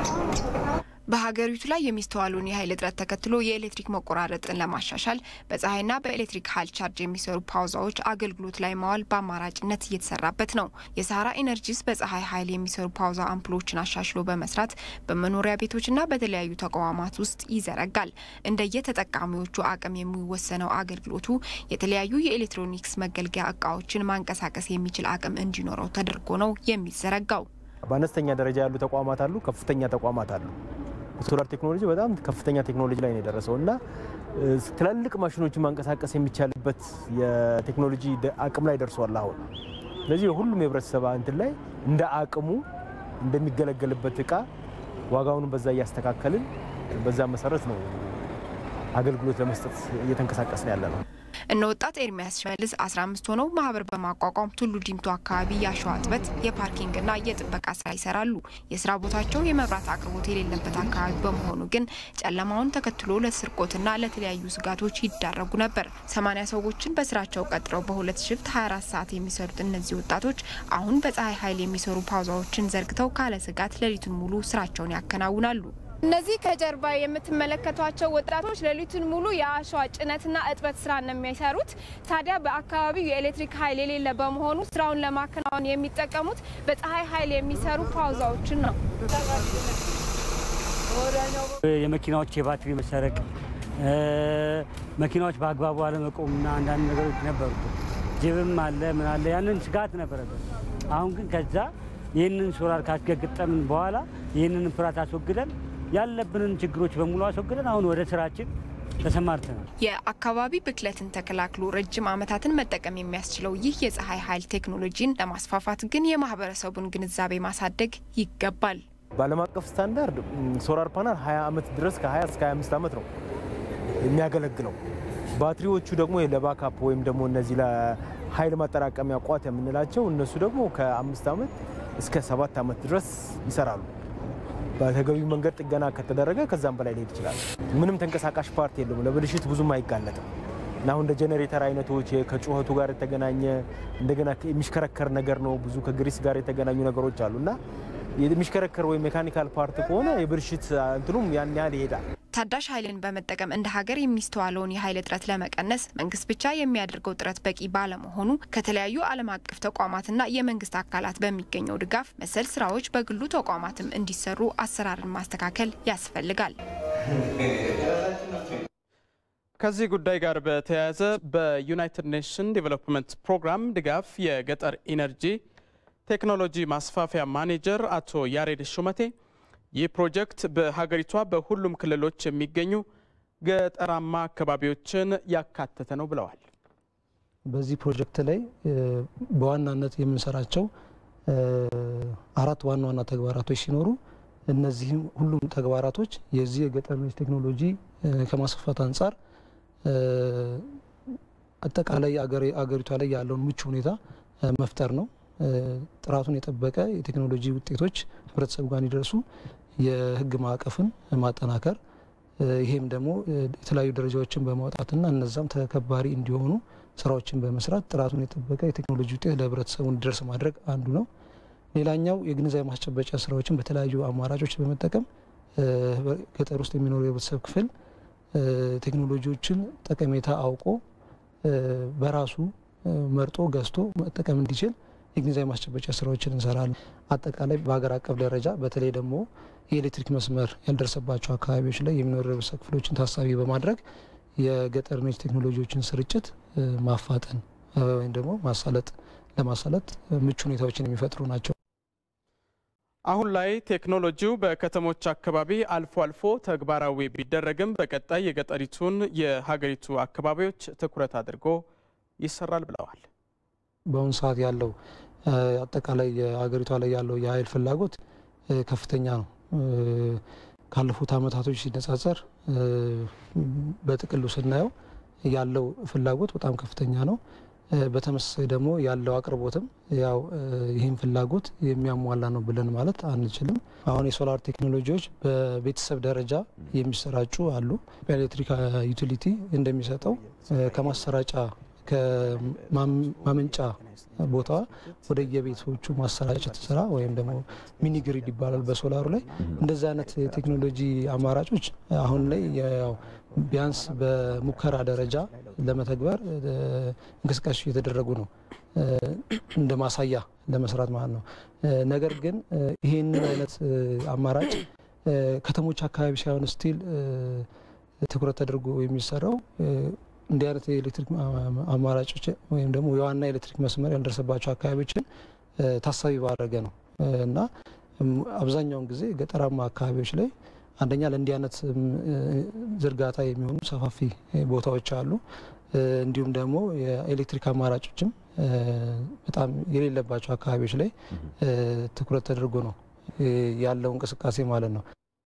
በሀገሪቱ ላይ የሚስተዋሉን የኃይል እጥረት ተከትሎ የኤሌክትሪክ መቆራረጥን ለማሻሻል በፀሐይና በኤሌክትሪክ ኃይል ቻርጅ የሚሰሩ ፓውዛዎች አገልግሎት ላይ ማዋል በአማራጭነት እየተሰራበት ነው። የሳራ ኢነርጂስ በፀሐይ ኃይል የሚሰሩ ፓውዛ አምፕሎችን አሻሽሎ በመስራት በመኖሪያ ቤቶችና በተለያዩ ተቋማት ውስጥ ይዘረጋል። እንደየተጠቃሚዎቹ አቅም የሚወሰነው አገልግሎቱ የተለያዩ የኤሌክትሮኒክስ መገልገያ እቃዎችን ማንቀሳቀስ የሚችል አቅም እንዲኖረው ተደርጎ ነው የሚዘረጋው። በአነስተኛ ደረጃ ያሉ ተቋማት አሉ፣ ከፍተኛ ተቋማት አሉ። ሶላር ቴክኖሎጂ በጣም ከፍተኛ ቴክኖሎጂ ላይ ነው የደረሰው እና ትላልቅ ማሽኖችን ማንቀሳቀስ የሚቻልበት የቴክኖሎጂ አቅም ላይ ደርሷል አሁን። ስለዚህ ሁሉም የህብረተሰብ እንትን ላይ እንደ አቅሙ እንደሚገለገልበት እቃ ዋጋውን በዛ እያስተካከልን በዛ መሰረት ነው አገልግሎት ለመስጠት እየተንቀሳቀስን ያለ ነው። እነ ወጣት ኤርሚያስ ሽመልስ 15 ሆነው ማህበር በማቋቋም ቱሉ ዲምቱ አካባቢ የአሸዋ እጥበት፣ የፓርኪንግና የጥበቃ ስራ ይሰራሉ። የስራ ቦታቸው የመብራት አቅርቦት የሌለበት አካባቢ በመሆኑ ግን ጨለማውን ተከትሎ ለስርቆትና ለተለያዩ ስጋቶች ይዳረጉ ነበር። 80 ሰዎችን በስራቸው ቀጥረው በሁለት ሽፍት 24 ሰዓት የሚሰሩት እነዚህ ወጣቶች አሁን በፀሐይ ኃይል የሚሰሩ ፓውዛዎችን ዘርግተው ካለ ስጋት ሌሊቱን ሙሉ ስራቸውን ያከናውናሉ። እነዚህ ከጀርባ የምትመለከቷቸው ወጣቶች ሌሊቱን ሙሉ የአሸዋ ጭነትና እጥበት ስራ ነው የሚሰሩት። ታዲያ በአካባቢው የኤሌክትሪክ ኃይል የሌለ በመሆኑ ስራውን ለማከናወን የሚጠቀሙት በፀሐይ ኃይል የሚሰሩ ፓውዛዎችን ነው። የመኪናዎች የባትሪ መሰረቅ፣ መኪናዎች በአግባቡ አለመቆምና አንዳንድ ነገሮች ነበሩ። ጅብም አለ ምን አለ ያንን ስጋት ነበረበት። አሁን ግን ከዛ ይህንን ሶላር ካስገጠምን በኋላ ይህንን ፍርሃት አስወግደን ያለብንን ችግሮች በሙሉ አስወግደን አሁን ወደ ስራችን ተሰማርተናል። የአካባቢ ብክለትን ተከላክሎ ረጅም ዓመታትን መጠቀም የሚያስችለው ይህ የፀሐይ ኃይል ቴክኖሎጂን ለማስፋፋት ግን የማህበረሰቡን ግንዛቤ ማሳደግ ይገባል። በዓለም አቀፍ ስታንዳርድ ሶላር ፓናል 20 ዓመት ድረስ ከ20 እስከ 25 ዓመት ነው የሚያገለግለው። ባትሪዎቹ ደግሞ ለባካፕ ወይም ደግሞ እነዚህ ለኃይል ማጠራቀሚያ ቋት የምንላቸው እነሱ ደግሞ ከአምስት ዓመት እስከ ሰባት ዓመት ድረስ ይሰራሉ። በተገቢው መንገድ ጥገና ከተደረገ ከዛም በላይ ሊሄድ ይችላል። ምንም ተንቀሳቃሽ ፓርት የለውም። ለብልሽት ብዙም አይጋለጥም እና አሁን እንደ ጄኔሬተር አይነቶች ከጩኸቱ ጋር የተገናኘ እንደገና የሚሽከረከር ነገር ነው። ብዙ ከግሪስ ጋር የተገናኙ ነገሮች አሉ እና የሚሽከረከር ወይም ሜካኒካል ፓርት ከሆነ የብልሽት እንትኑም ያን ያህል ይሄዳል። ታዳሽ ኃይልን በመጠቀም እንደ ሀገር የሚስተዋለውን የኃይል እጥረት ለመቀነስ መንግስት ብቻ የሚያደርገው ጥረት በቂ ባለመሆኑ ከተለያዩ ዓለም አቀፍ ተቋማትና የመንግስት አካላት በሚገኘው ድጋፍ መሰል ስራዎች በግሉ ተቋማትም እንዲሰሩ አሰራርን ማስተካከል ያስፈልጋል። ከዚህ ጉዳይ ጋር በተያያዘ በዩናይትድ ኔሽን ዴቨሎፕመንት ፕሮግራም ድጋፍ የገጠር ኢነርጂ ቴክኖሎጂ ማስፋፊያ ማኔጀር አቶ ያሬድ ሹመቴ ይህ ፕሮጀክት በሀገሪቷ በሁሉም ክልሎች የሚገኙ ገጠራማ አካባቢዎችን ያካተተ ነው ብለዋል። በዚህ ፕሮጀክት ላይ በዋናነት የምንሰራቸው አራት ዋና ዋና ተግባራቶች ሲኖሩ እነዚህም ሁሉም ተግባራቶች የዚህ የገጠር ኢነርጂ ቴክኖሎጂ ከማስፋፋት አንጻር አጠቃላይ አገሪቷ ላይ ያለውን ምቹ ሁኔታ መፍጠር ነው። ጥራቱን የጠበቀ የቴክኖሎጂ ውጤቶች ህብረተሰቡ ጋር እንዲደርሱ የህግ ማዕቀፍን ማጠናከር፣ ይሄም ደግሞ የተለያዩ ደረጃዎችን በማውጣትና እነዛም ተከባሪ እንዲሆኑ ስራዎችን በመስራት ጥራቱን የጠበቀ የቴክኖሎጂ ውጤት ለህብረተሰቡ እንዲደርስ ማድረግ አንዱ ነው። ሌላኛው የግንዛቤ ማስጨበጫ ስራዎችን በተለያዩ አማራጮች በመጠቀም ገጠር ውስጥ የሚኖሩ የህብረተሰብ ክፍል ቴክኖሎጂዎችን ጠቀሜታ አውቆ በራሱ መርጦ ገዝቶ መጠቀም እንዲችል የግንዛቤ ማስጨበጫ ስራዎችን እንሰራለን። አጠቃላይ በሀገር አቀፍ ደረጃ በተለይ ደግሞ የኤሌክትሪክ መስመር ያልደረሰባቸው አካባቢዎች ላይ የሚኖሩ የህብረተሰብ ክፍሎችን ታሳቢ በማድረግ የገጠር ኢነርጂ ቴክኖሎጂዎችን ስርጭት ማፋጠን ወይም ደግሞ ማሳለጥ ለማሳለጥ ምቹ ሁኔታዎችን የሚፈጥሩ ናቸው። አሁን ላይ ቴክኖሎጂው በከተሞች አካባቢ አልፎ አልፎ ተግባራዊ ቢደረግም በቀጣይ የገጠሪቱን የሀገሪቱ አካባቢዎች ትኩረት አድርጎ ይሰራል ብለዋል። በአሁኑ ሰዓት ያለው አጠቃላይ የሀገሪቷ ላይ ያለው የኃይል ፍላጎት ከፍተኛ ነው። ካለፉት አመታቶች ሲነጻጸር በጥቅሉ ስናየው ያለው ፍላጎት በጣም ከፍተኛ ነው። በተመሳሳይ ደግሞ ያለው አቅርቦትም ያው ይህን ፍላጎት የሚያሟላ ነው ብለን ማለት አንችልም። አሁን የሶላር ቴክኖሎጂዎች በቤተሰብ ደረጃ የሚሰራጩ አሉ። በኤሌክትሪክ ዩቲሊቲ እንደሚሰጠው ከማሰራጫ ከማመንጫ ቦታዋ ወደ የቤቶቹ ማሰራጨት ስራ ወይም ደግሞ ሚኒ ግሪድ ይባላል በሶላሩ ላይ እንደዚህ አይነት የቴክኖሎጂ አማራጮች አሁን ላይ ያው ቢያንስ በሙከራ ደረጃ ለመተግበር እንቅስቃሴ እየተደረጉ ነው፣ እንደ ማሳያ ለመስራት ማለት ነው። ነገር ግን ይህንን አይነት አማራጭ ከተሞች አካባቢ ሳይሆን ስቲል ትኩረት ተደርጎ የሚሰራው እንዲህ አይነት የኤሌክትሪክ አማራጮች ወይም ደግሞ የዋና ኤሌክትሪክ መስመር ያልደረሰባቸው አካባቢዎችን ታሳቢ ባደረገ ነው እና አብዛኛውን ጊዜ ገጠራማ አካባቢዎች ላይ አንደኛ ለእንዲህ አይነት ዝርጋታ የሚሆኑ ሰፋፊ ቦታዎች አሉ። እንዲሁም ደግሞ የኤሌክትሪክ አማራጮችም በጣም የሌለባቸው አካባቢዎች ላይ ትኩረት ተደርጎ ነው ያለው እንቅስቃሴ ማለት ነው።